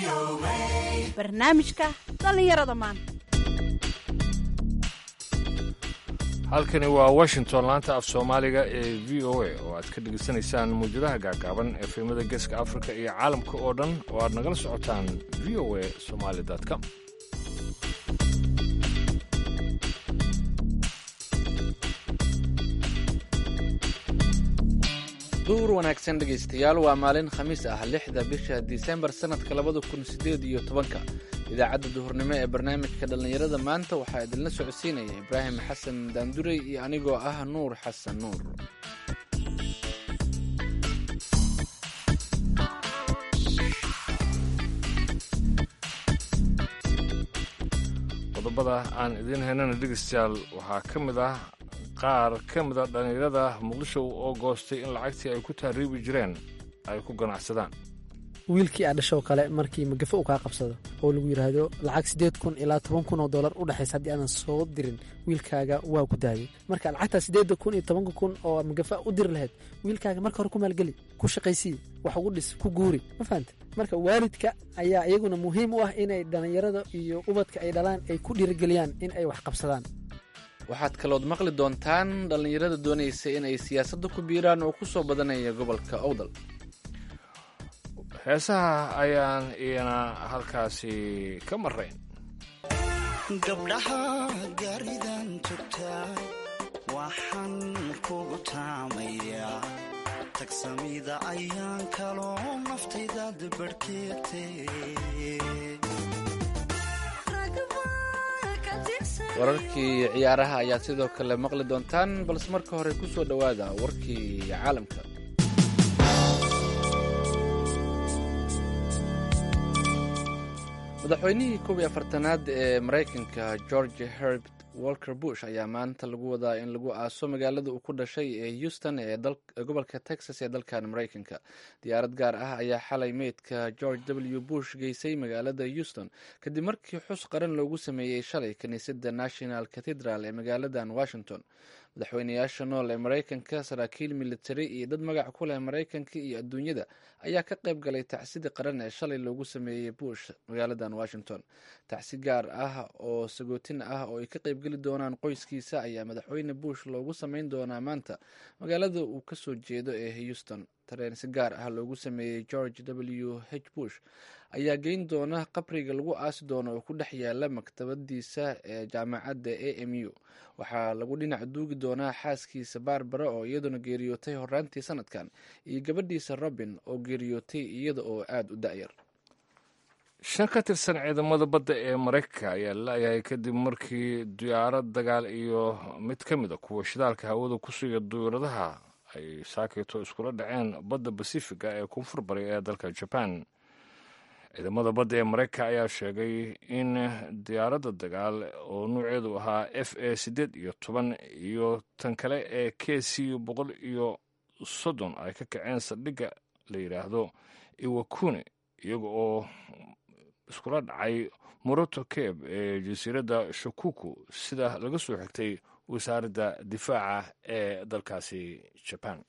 barnaamijka dhallinyarada maanta halkani waa washington laanta af soomaaliga ee v o a oo aad ka dhegaysanaysaan mawjadaha gaagaaban ee filimada geeska afrika iyo caalamka oo dhan oo aad nagala socotaan v o a somaali com duur wanaagsan dhegaystayaal waa maalin khamiis ah lixda bisha disembar sannadka labada kun sideed iyo tobanka idaacadda duhurnimo ee barnaamijka dhallinyarada maanta waxaa idinla socodsiinaya ibraahim xasan daandurey iyo anigoo ah nuur xasan nuur qodobada aan idiin haynana dhegaystayaal waxaa ka mid ah qaar ka mida dhallinyarada muqdisho oo goostay in lacagtii ay ku tahriibi jireen ay ku ganacsadaan wiilkii aa dhashoo kale markii magafo uu kaa qabsado oo lagu yidhaahdo lacag siddeed kun ilaa toban kun oo dollar u dhexaysa haddii aadan soo dirin wiilkaaga waa ku daayay marka lacagtaa siddeedda kun iyo tobanka kun oo magafa u diri lahayd wiilkaaga marka hore ku maalgeli ku shaqaysii wax ugu dhis ku guuri ma fahanta marka waalidka ayaa iyaguna muhiim u ah inay dhallinyarada iyo ubadka ay dhalaan ay ku dhiirigeliyaan in ay wax qabsadaan waxaad kalood maqli doontaan dhallinyarada doonaysa inay siyaasadda ku biiraan oo ku soo badanaya gobolka owdal heesaha ayaan iyana halkaasi ka marayn gabdhaha gaaridan tugtaa waxaan kugu taamayaa tagsamida ayaan kaloo naftaydaad barhkeegte wararkii ciyaaraha ayaad sidoo kale maqli doontaan balse marka hore ku soo dhowaada warkii caalamka madaxweynihii koob iyo afartanaad ee maraykanka george herbert walker bush ayaa maanta lagu wadaa in lagu aaso magaalada uu ku dhashay ee houston ee gobolka texas ee dalkan maraykanka diyaarad gaar ah ayaa xalay meydka george w bush geysay magaalada houston kadib markii xus qaran loogu sameeyey shalay kiniisadda national cathedral ee magaaladan washington madaxweynayaasha nool ee maraykanka saraakiil militari iyo dad magac ku leh maraykanka iyo adduunyada ayaa ka qayb galay tacsida qaran ee shalay loogu sameeyey bush magaaladan washington tacsi gaar ah oo sagootin ah oo ay ka qaybgeli doonaan qoyskiisa ayaa madaxweyne bush loogu sameyn doonaa maanta magaalada uu kasoo jeedo ee houston tareen si gaar ah loogu sameeyey george w h bush ayaa geyn doona qabriga lagu aasi doono oo ku dhex yaala maktabadiisa ee jaamacadda a m u waxaa lagu dhinac duugi doonaa xaaskiisa barbara oo iyaduna geeriyootay horaantii sanadkan iyo gabadhiisa robin oo geeriyootay iyada oo aada u da-yar shan ka tirsan ciidamada badda ee maraykanka ayaa la-yahay kadib markii diyaarad dagaal iyo mid ka mid a kuwa shidaalka hawada ku suga diyaaradaha ay saakayto iskula dhaceen badda basifiga ee koonfur bari ee dalka jaban ciidamada badda ee maraykanka ayaa sheegay in diyaaradda dagaal oo nuuceedu ahaa f a siddeed iyo toban iyo tan kale ee k c boqol iyo soddon ay ka kaceen saldhigga la yidhaahdo iwakune iyaga oo iskula dhacay moroto keb ee jasiiradda shakuku sida laga soo xigtay wasaaradda difaaca ee dalkaasi jaban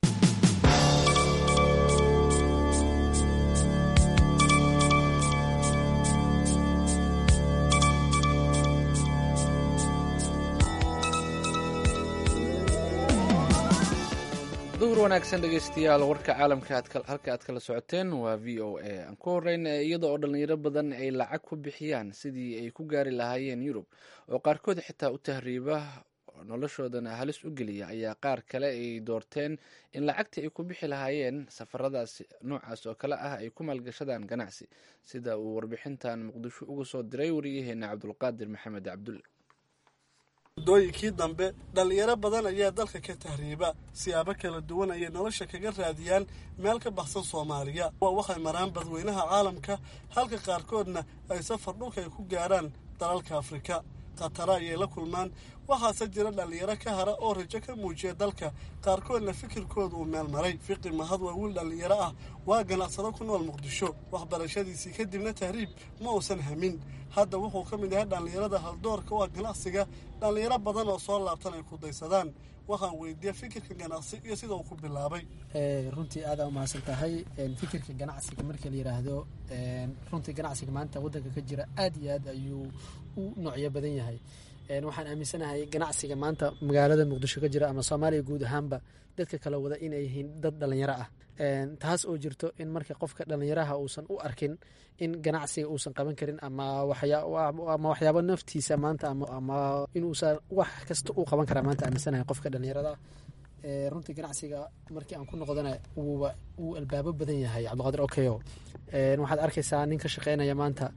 duhur wanaagsan dhegeystayaal warka caalamka halka aad kala socoteen waa v o a aan ku horeyna iyada oo dhallinyaro badan ay lacag ku bixiyaan sidii ay ku gaari lahaayeen yurub oo qaarkood xitaa u tahriiba noloshoodana halis u geliya ayaa qaar kale ay doorteen in lacagtii ay ku bixi lahaayeen safaradaas noocaas oo kale ah ay ku maalgashadaan ganacsi sida uu warbixintan muqdisho uga soo diray wariyaheena cabdulqaadir maxamed cabdulle muddooyinkii dambe dhallinyaro badan ayaa dalka ka tahriiba siyaabo kala duwan ayay nolosha kaga raadiyaan meel ka baxsan soomaaliya waa waxay maraan badweynaha caalamka halka qaarkoodna ay safar dhulka ay ku gaarhaan dalalka afrika khatara ayay la kulmaan waxaase jira dhallinyaro ka hara oo rajo ka muujiya dalka qaarkoodna fikirkooda uu meel maray fiqi mahad waa wiil dhallinyaro ah waa ganacsado ku nool muqdisho waxbarashadiisii kadibna tahriib ma uusan hamin hadda wuxuu ka mid yahay dhallinyarada haldoorka u ah ganacsiga dhallinyaro badan oo soo laabtan ay ku daysadaan waxaan weydiiya fikirka ganacsi iyo sida uu ku bilaabay runtii aada umahadsan tahay fikirka ganacsiga marka la yiraahdo runtii ganacsiga maanta wadanka ka jira aad iyo aad ayuu u noocyo badan yahay waxaan aaminsanahay ganacsiga maanta magaalada muqdisho ka jira ama soomaaliya guud ahaanba dadka kala wada inay yihiin dad dhalinyaro ah taas oo jirto in marka qofka dhalinyaraha uusan u arkin in ganacsiga uusan qaban karin ama ama waxyaabo naftiisa maanta ama inuusan wax kasta uu qaban karaa maanta aaminsanahay qofka dhalinyarada runtii ganacsiga markii aan ku noqdana wuuba wuu albaabo badan yahay cabdiqaadir okayo waxaad arkaysaa nin ka shaqeynaya maanta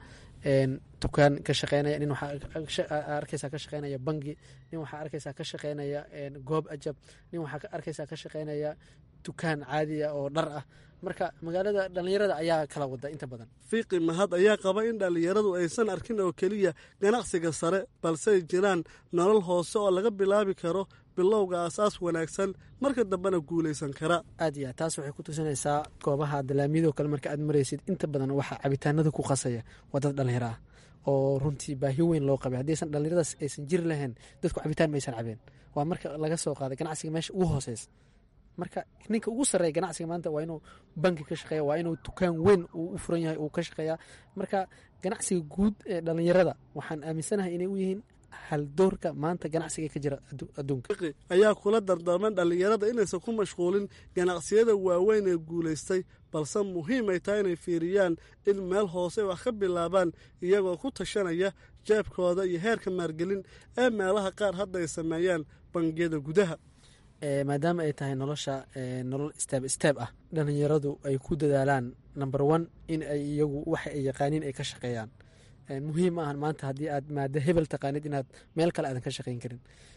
dukaan ka shaqeynaya nin waxaa arkaysaa ka shaqeynaya bangi nin waxaa arkaysaa ka shaqeynaya goob ajab nin waxaa arkaysaa ka shaqeynaya dukaan caadiya oo dhar ah marka magaalada dhallinyarada ayaa kala wada inta badan fiiqi mahad ayaa qaba in dhallinyaradu aysan arkin oo keliya ganacsiga sare balse ay jiraan nolol hoose oo laga bilaabi karo bilowga aasaas wanaagsan marka dambena guulaysan kara aad iyo aad taas waxay ku tusinaysaa goobaha dalaamiyadoo kale marka aad maraysid inta badan waxaa cabitaanada ku qasaya waa dad dhallinyaro ah oo runtii baahi weyn loo qabay haddaysan dhallinyaradaas aysan jiri lahayn dadku cabitaan maysan cabeen waa marka laga soo qaaday ganacsiga meesha ugu hooseysa marka ninka ugu sarreeya ganacsiga maanta waa inuu banki ka shaqeeya waa inuu dukaan weyn uu u furan yahay uu ka shaqeeyaa marka ganacsiga guud ee dhallinyarada waxaan aaminsanahay inay u yihiin haldoorka maanta ganacsiga ka jira adduunka ayaa kula dardaarman dhallinyarada inaysan ku mashquulin ganacsiyada waaweyn ee guulaystay balse muhiim ay tahay inay fiiriyaan in meel hoose wax ka bilaabaan iyagoo ku tashanaya jeebkooda iyo heerka maalgelin ee meelaha qaar hadda ay sameeyaan bangiyada gudaha maadaama ay tahay nolosha nolol steeb steeb ah dhallinyaradu ay ku dadaalaan number one in ay iyagu waxa ay yaqaaniin ay ka shaqeeyaan muhiim maahan maanta haddii aad maado hebel taqaanid inaad meel kale aadan ka shaqeyn karin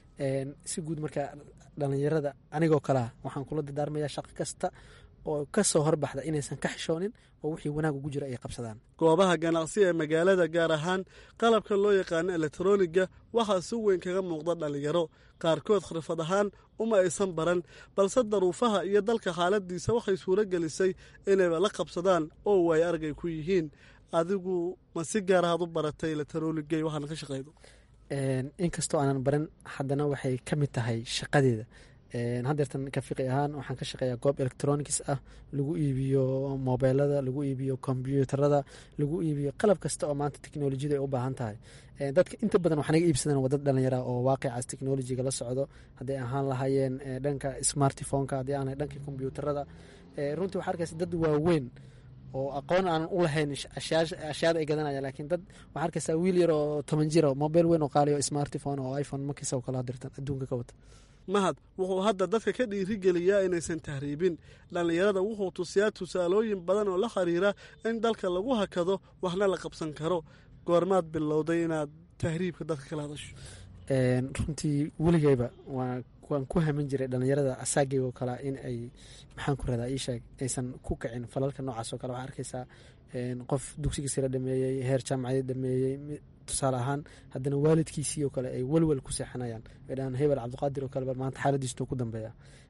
si guud marka dhallinyarada anigoo kalea waxaan kula dadaarmayaa shaqo kasta oo ka soo horbaxda inaysan ka xishoonin oo wixii wanaag ugu jira ay qabsadaan goobaha ganacsi ee magaalada gaar ahaan qalabka loo yaqaano elektroniga waxaa si weyn kaga muuqda dhallinyaro qaarkood khirfad ahaan uma aysan baran balse daruufaha iyo dalka xaaladiisa waxay suuro gelisay inayba la qabsadaan oo waay argay ku yihiin adigu ma si gaarahaad u baratay elektroonigay waxaana ka shaqeydo inkastoo aanan baran haddana waxay ka mid tahay shaqadeeda haddeertan ka fiqi ahaan waxaan ka shaqeeyaa goob electronics ah lagu iibiyo mobeelada lagu iibiyo kombyuutarada lagu iibiyo qalab kasta oo maanta teknolojiyada ay u baahan tahay dadka inta badan wax naga iibsadaan waa dad dhalinyara oo waaqicaas teknolojiga la socdo hadday ahaan lahaayeen dhanka smartphoneka haddii aan dhanka kombyuutarada runtii waxaa arkaysa dad waaweyn oo aqoon aanan u lahayn ashyaada ay gadanaya laakiin dad waxaa arkaysaa wiil yar oo toban jira mobile weyn oo qaaliyo smartphone oo iphone markiisa kala dirtan adduunka ka wata mahad wuxuu hadda dadka ka dhiirigeliyaa inaysan tahriibin dhallinyarada wuxuu tusiyaa tusaalooyin badan oo la xiriira in dalka lagu hakado waxna la qabsan karo goormaad bilowday inaad tahriibka dadka kala hadasho runtii weligeyba waan ku hamin jiray dhallinyarada asaageygo kalea in ay maxaan ku radaa iisheeg aysan ku kicin falalka noocaas oo kale waxaa arkaysaa qof dugsiga sira dhameeyey heer jaamacadeed dhameeyey tusaale ahaan haddana waalidkiisii oo kale ay welwel ku seexanayaan ay dhahaan hebel cabdiqaadir oo kale maanta xaaladiistuu ku dambeeya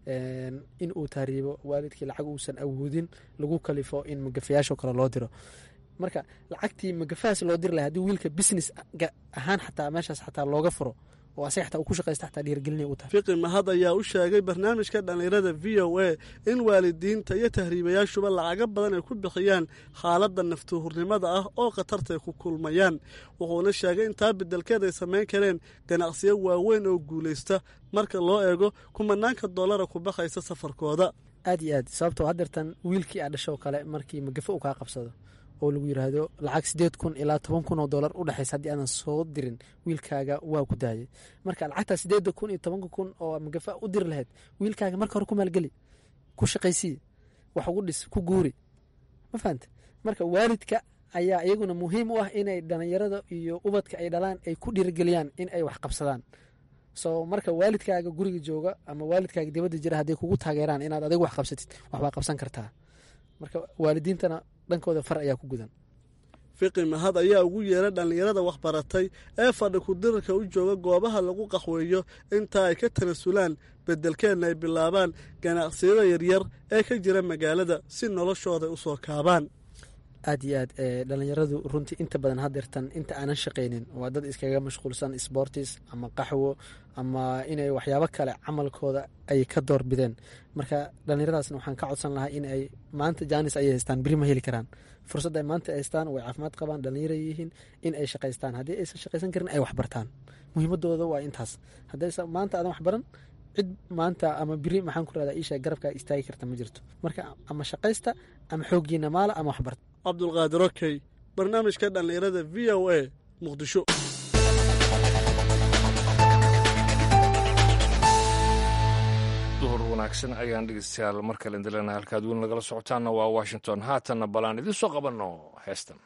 in uu tahriibo waalidkii lacag uusan awoodin lagu kalifo in magafayaashoo kale loo diro marka lacagtii magafahaas loo diri lahay haddii wiilka business ahaan xataa meeshaas xataa looga furo oo asaga xataa uu ku shaqaysta xataa dhiirgelinay u tahay fiqi mahad ayaa u sheegay barnaamijka dhallinyarada v o a in waalidiinta iyo tahriibayaashuba lacago badan ay ku bixiyaan xaaladda naftuhurnimada ah oo khatartay ku kulmayaan wuxuuna sheegay in taa beddelkeed ay samayn kareen ganacsiyo waaweyn oo guulaysta marka loo eego kumanaanka dollara ku baxaysa safarkooda aad iyo aad sababtoo haddeertan wiilkii aa dhashoo kale markii magafo uu kaa qabsado oo lagu yiraahdo lacag sideed kun ilaa toban kun oo dollar u dhexaysa haddii aadan soo dirin wiilkaaga waa ku daayay marka lacagtaa sideeda kun iyo tobanka kun oo magafa u diri lahayd wiilkaaga marka hore ku maalgeli ku shaqaysii wax ugu dhis ku guuri ma fahante marka waalidka ayaa iyaguna muhiim u ah inay dhalinyarada iyo ubadka ay dhalaan ay ku dhiirigeliyaan in ay wax qabsadaan so marka waalidkaaga guriga jooga ama waalidkaaga dibadda jira hadday kugu taageeraan inaad adigu wax qabsatid waxbaa qabsan kartaa marka waalidiintana dhankooda far ayaa ku gudan fiqi mahad ayaa ugu yeeray dhallinyarada waxbaratay ee fadhi ku-dirirka u jooga goobaha lagu qaxweeyo intaa ay ka tanasulaan beddelkeenna ay bilaabaan ganacsiyada yaryar ee ka jira magaalada si noloshooda u soo kaabaan aad iyo aad dhalinyaradu runtii inta badan hadeertan inta aanan shaqaynin waa dad iskaga mashquulsan sportis ama qaxwo ama inay waxyaabo kale camalkooda ay ka doorbideen marka dhalinyaradaasna waxaan ka codsan lahaa in ay maanta jaanis ayay haystaan beri ma heli karaan fursad ay maanta haystaan way caafimaad qabaan dhalinyara yihiin in ay shaqaystaan haddii aysan shaqaysan karin ay waxbartaan muhiimadooda waa intaas haddaysa maanta aadan waxbaran cid maanta ama biri maxaan ku rahdaa isha garabkaa istaagi karta ma jirto marka ama shaqaysta ama xooggiina maala ama waxbarta cabdulqaadir okey barnaamijka dhallinyarada v o a muqdisho duhur wanaagsan ayaan dhegeystayaal mar kale indilena halkaad weli nagala socotaanna waa washington haatanna balaan idiin soo qabanno heestan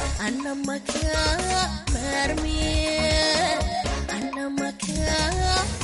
Anna maka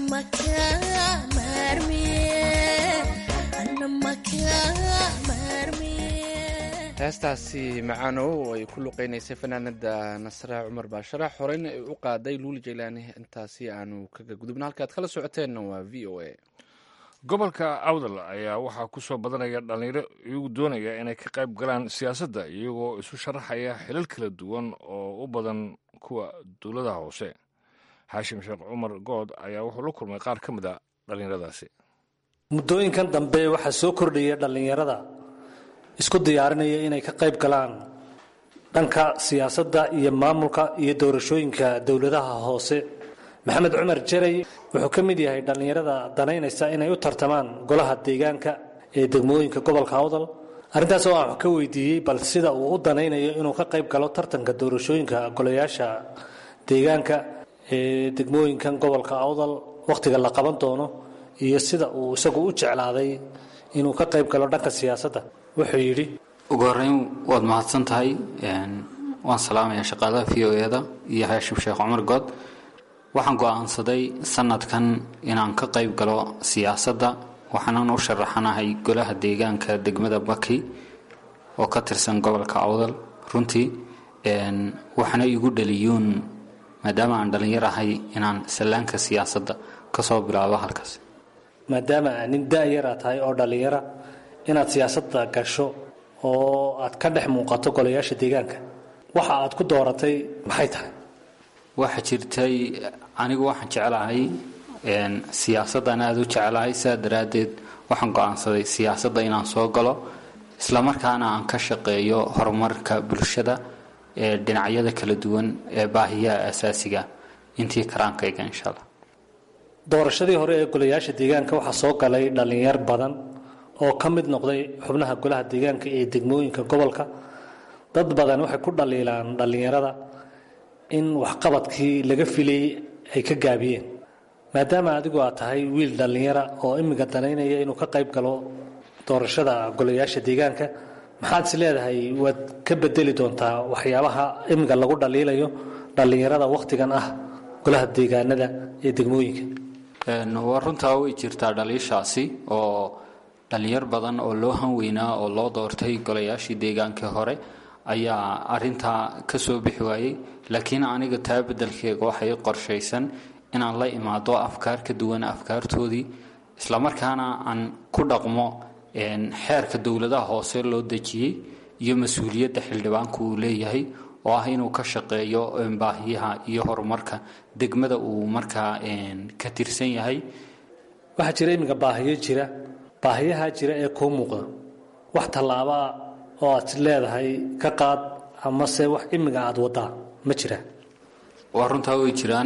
heestaasi macaanow ay ku luqeynaysay fanaanada nasra cumar baasharax horeyna ay u qaaday luuli jaylaani intaasi aanu kaga gudubna halkaad kala socoteenna waa v o a gobolka awdal ayaa waxaa ku soo badanaya dhallinyaro iyagu doonaya inay ka qayb galaan siyaasadda iyagoo isu sharaxaya xilal kala duwan oo u badan kuwa dowladaha hoose xaashim sheekh cumar good ayaa wuxuu la kulmay qaar ka mid a dhallinyaradaasi muddooyinkan dambe waxaa soo kordhaya dhallinyarada isku diyaarinaya inay ka qayb galaan dhanka siyaasadda iyo maamulka iyo doorashooyinka dowladaha hoose maxamed cumar jerey wuxuu ka mid yahay dhallinyarada danaynaysa inay u tartamaan golaha deegaanka ee degmooyinka gobolka awdal arrintaas oo aan wax ka weydiiyey bal sida uu u danaynayo inuu ka qayb galo tartanka doorashooyinka golayaasha deegaanka ee degmooyinkan gobolka awdal wakhtiga la qaban doono iyo sida uu isagu u jeclaaday inuu ka qayb galo dhanka siyaasadda wuxuu yidhi ugu horeyn waad mahadsan tahay waan salaamayaa shaqaalaha v o eda iyo haashim sheekh cumar good waxaan go-aansaday sanadkan inaan ka qayb galo siyaasadda waxaanan u sharaxanahay golaha deegaanka degmada baki oo ka tirsan gobolka awdal runtii waxaana igu dhaliyuun maadaama aan dhallinyar ahay inaan sallaanka siyaasadda kasoo bilaabo halkaas maadaama nin da-yara tahay oo dhallinyara inaad siyaasadda gasho oo aad ka dhex muuqato golayaasha deegaanka waxa aad ku dooratay maxay tahay waxaa jirtay anigu waxaan jeclahay siyaasaddan aada u jeclahay sidaa daraaddeed waxaan go-aansaday siyaasadda inaan soo galo islamarkaana aan ka shaqeeyo horumarka bulshada ee dhinacyada kala duwan ee baahiyaha asaasiga intii karaankayga insha allah doorashadii hore ee golayaasha deegaanka waxaa soo galay dhallinyar badan oo ka mid noqday xubnaha golaha deegaanka ee degmooyinka gobolka dad badan waxay ku dhaliilaan dhallinyarada in waxqabadkii laga filayey ay ka gaabiyeen maadaama adigu aad tahay wiil dhallinyara oo imiga danaynaya inuu ka qayb galo doorashada golayaasha deegaanka maxaad is leedahay waad ka bedeli doontaa waxyaabaha imiga lagu dhaliilayo dhallinyarada wakhtigan ah golaha deegaanada ee degmooyinka waa runtaa way jirtaa dhaliishaasi oo dhallinyar badan oo loo hanweynaa oo loo doortay golayaashii deegaankii hore ayaa arintaa ka soo bixi waayey laakiin aniga taa bedelkeega waxay qorshaysan inaan la imaado afkaar ka duwan afkaartoodii islamarkaana aan ku dhaqmo xeerka dowladaha hoose loo dejiyey iyo mas-uuliyadda xildhibaanku uu leeyahay oo ah inuu ka shaqeeyo baahiyaha iyo horumarka degmada uu markaa ka tirsan yahay waxaa jira iminka baahiyo jira baahiyaha jira ee kuu muuqda wax tallaabaa oo aad leedahay ka qaad amase wax imiga aada wadaa ma jiraan waa runtaa way jiraan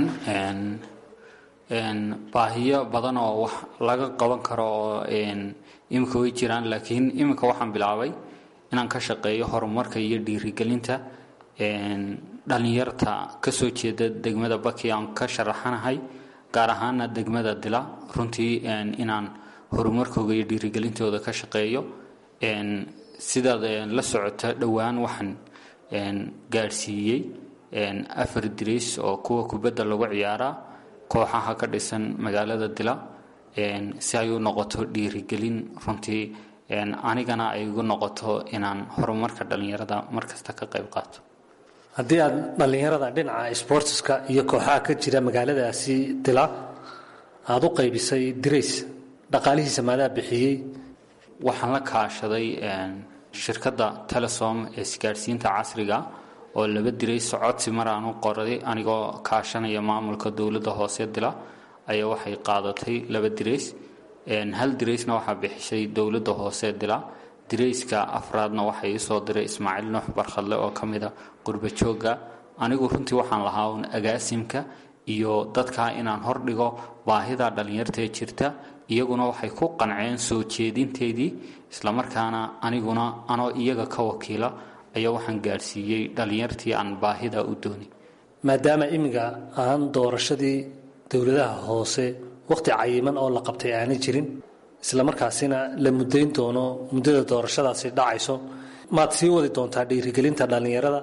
baahiyo badan oo wax laga qaban karo oo iminka way jiraan laakiin iminka waxaan bilaabay inaan ka shaqeeyo horumarka iyo dhiirigelinta dhallinyarta kasoo jeeda degmada baki aan ka sharaxanahay gaar ahaana degmada dila runtii inaan horumarkooga iyo dhiirigelintooda ka shaqeeyo sidaad la socota dhowaan waxaan gaadhsiiyey afar dirays oo kuwa kubadda lagu ciyaaraa kooxaha ka dhisan magaalada dila si ay u noqoto dhiirigelin runtii anigana ay igu noqoto inaan horumarka dhallinyarada markasta ka qayb qaato haddii aad dhallinyarada dhinaca sportska iyo kooxaha ka jira magaaladaasi dila aada u qaybisay dirays dhaqaalihiisa maadaa bixiyey waxaan la kaashaday shirkadda telesom ee isgaadhsiinta casriga oo laba dirays codsi mar aan u qoray anigoo kaashanaya maamulka dowladda hoose dila ayaa waxay qaadatay laba dirays hal diraysna waxaa bixishay dowladda hoose dila dirayska afraadna waxaa iisoo diray ismaaciil nuux barkhadle oo ka mida qurba joogga anigu runtii waxaan lahaa un agaasimka iyo dadka inaan hordhigo baahida dhallinyartae jirta iyaguna waxay ku qanceen soo jeedinteedii islamarkaana aniguna anoo iyaga ka wakiila ayaa waxaan gaadhsiiyey dhallinyartii aan baahida u doonin maadaama imiga aan doorashadii dowladaha hoose wakhti cayiman oo la qabtay aanay jirin islamarkaasina la mudayn doono muddada doorashadaasi dhacayso maad sii wadi doontaa dhiirigelinta dhallinyarada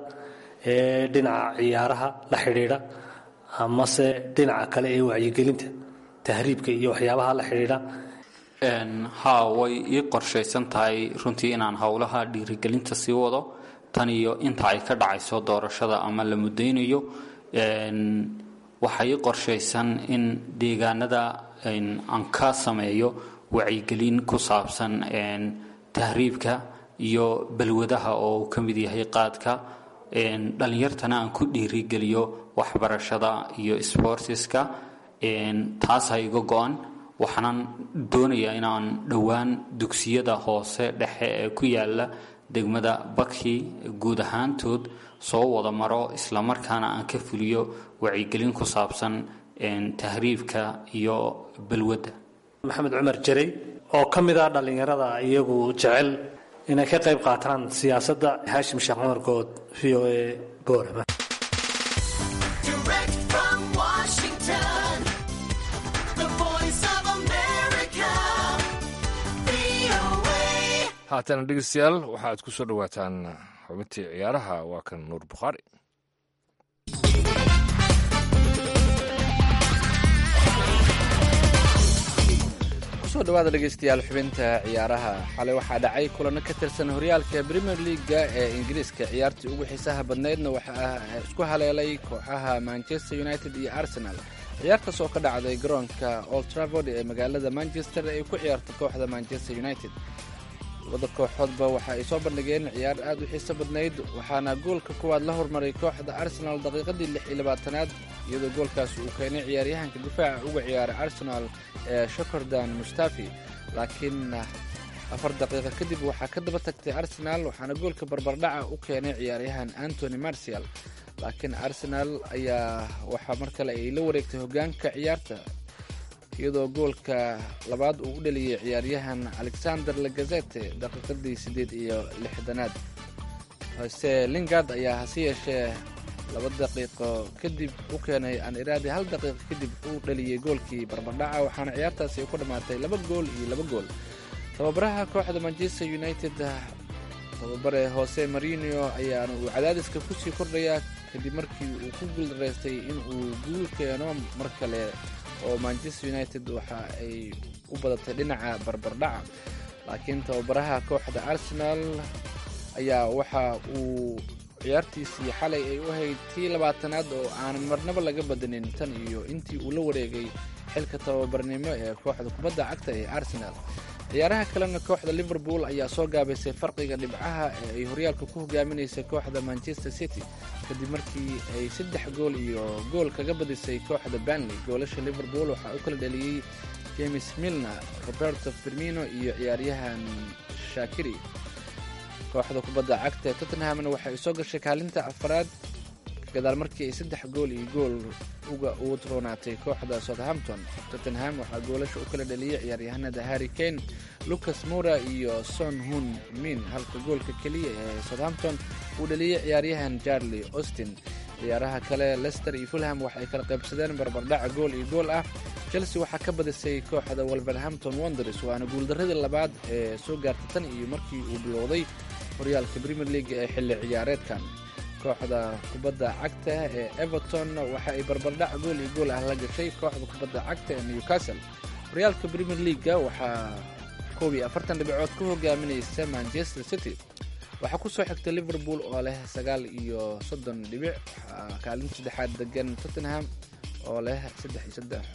ee dhinaca ciyaaraha la xidhiidha amase dhinaca kale ee wacyigelinta tahriibka iyo waxyaabaha la xidhiidha haa way ii qorshaysan tahay runtii inaan howlaha dhiirigelinta sii wado tan iyo inta ay ka dhacayso doorashada ama la mudaynayo waxaa ii qorshaysan in deegaanada aan ka sameeyo wacyigelin ku saabsan tahriibka iyo balwadaha oo uu ka mid yahay qaadka dhallinyartana aan ku dhiirigeliyo waxbarashada iyo sbortiska taasaa iga go-an waxaanan doonayaa inaan dhowaan dugsiyada hoose dhexe ee ku yaala degmada baki guud ahaantood soo wada maro islamarkaana aan ka fuliyo wacyigelin ku saabsan tahriibka iyo balwadda maxamed cumar jarey oo ka mid ah dhallinyarada iyagu jecel inay ka qayb qaataan siyaasadda haashim sheekh cumar good v o a boorama haatana dhegeystayaal waxaaad ku soo dhowaataan xubintii ciyaaraha waa kan nuur bukhaari kusoo dhawaada dhegeystayaal xubinta ciyaaraha xalay waxaa dhacay kulano ka tirsan horyaalka premier leaga ee ingiriiska ciyaartii ugu xiisaha badnaydna waxaa isku haleelay kooxaha manchester united iyo arsenal ciyaartaas oo ka dhacday garoonka old travord ee magaalada manchester ay ku ciyaarta kooxda manchester united labada kooxoodba waxa ay soo bandhigeen ciyaar aad u xiiso badnayd waxaana goolka kuwaad la hormaray kooxda arsenal daqiiqadii lix iyo labaatanaad iyadoo goolkaas uu keenay ciyaaryahanka difaaca uga ciyaaray arsenal ee shokordan mustafi laakiin afar daqiiqo kadib waxaa ka daba tagtay arsenal waxaana goolka barbardhaca u keenay ciyaaryahan antony marcial laakiin arsenal ayaa waxaa mar kale ay la wareegtay hogaanka ciyaarta iyadoo goolka labaad uu u dhaliyey ciyaaryahan alexander lagazete daqiiqadii siddeed iyo lixdanaad hase lingard ayaa hase yeeshee laba daqiiqo kadib u keenay aan iraadi hal daqiiqo kadib uu dhaliyey goolkii barbardhaca waxaana ciyaartaasi ay ku dhammaatay laba gool iyo laba gool tababaraha kooxda manchester united tababare hose marino ayaana uu cadaadiska kusii kordhayaa kadib markii uu ku guuldaraystay in uu guul keeno mar kale oo manchester united waxa ay u badatay dhinaca barbardhaca laakiin tababaraha kooxda arsenal ayaa waxa uu ciyaartiisii xalay ay u ahayd tii labaatanaad oo aanan marnaba laga badanin tan iyo intii uu la wareegay xilka tababarnimo ee kooxda kubadda cagta ee arsenal ciyaaraha kalena kooxda liverpool ayaa soo gaabaysay farqiga dhibcaha ee ay horyaalka ku hogaaminaysay kooxda manchester city kadib markii ay saddex gool iyo gool kaga badisay kooxda banley goolasha liverpool waxaa u kala dhaliyey james milner roberto firmino iyo ciyaaryahan shakiri kooxda kubadda cagta ee tottenhamna waxay soo gashay kaalinta afaraad gadaal markii ay saddex gool iyo gool uga ugu roonaatay kooxda southampton tottenham waxaa goolasha u kala dhaliyey ciyaaryahanada harry kane lucas mura iyo son hun min halka goolka keliya ee southampton uu dhaliyey ciyaaryahan charlie austin ciyaaraha kale lester iyo fulham waxay kala qaybsadeen barbardhaca gool iyo gool ah chelsea waxaa ka badisay kooxda wolverhampton wonders waana guuldaradii labaad ee soo gaartay tan iyo markii uu bilowday horyaalka premier league ee xilli ciyaareedkan kooxda kubadda cagta ee everton waxa ay barbardhac gool iyo gool ah la gashay kooxda kubadda cagta ee newcastle horyaalka premier leaga waxaa koob iyo afartan dhibcood ku hogaaminaysa manchester city waxaa kusoo xigtay liverpool oo leh sagaal iyo soddon dhibic waxaa kaalinta saddexaad degan tottenham oo leh saddex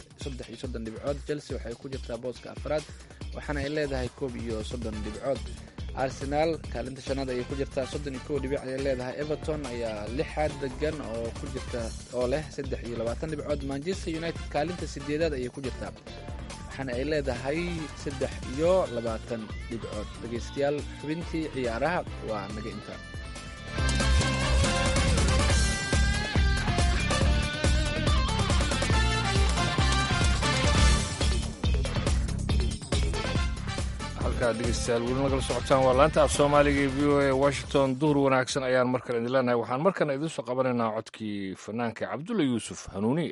iyo soddon dhibcood chelsea waxay ku jirtaa booska afraad waxaana ay leedahay koob iyo soddon dhibcood arsenal kaalinta shanaad ayay ku jirtaa soddon iyo kow dhibic ayay leedahay everton ayaa lixaad degan oo ku jirta oo leh saddex iyo labaatan dhibcood manchester united kaalinta sideedaad ayay ku jirtaa waxaana ay leedahay saddex iyo labaatan dhibcood dhegeystayaal xubintii ciyaaraha waa naga intaa halkaa dhegeystayaal weli nagala socotaan waa laanta af soomaaliga ee v o a washington duhur wanaagsan ayaan mar kale idin leenahay waxaan markana idiin soo qabanaynaa codkii fanaanka cabdulla yuusuf hanuuniye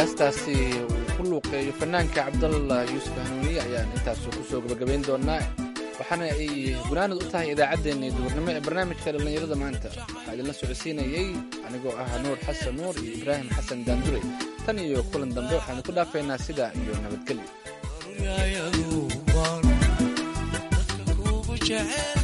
heestaasi uu ku luuqeeyo fanaanka cabdalla yuusuf hanuuniye ayaan intaas kusoo gabagabayn doonaa waxaana ay gunaanad u tahay idaacaddeenna duhurnimo ee barnaamijka dhallinyarada maanta waxaa idinla socodsiinayey anigoo ah nuur xasan nuur iyo ibraahim xasan daandure tan iyo kulan dambe waxaanu ku dhaafaynaa sidaa iyo nabadgelyo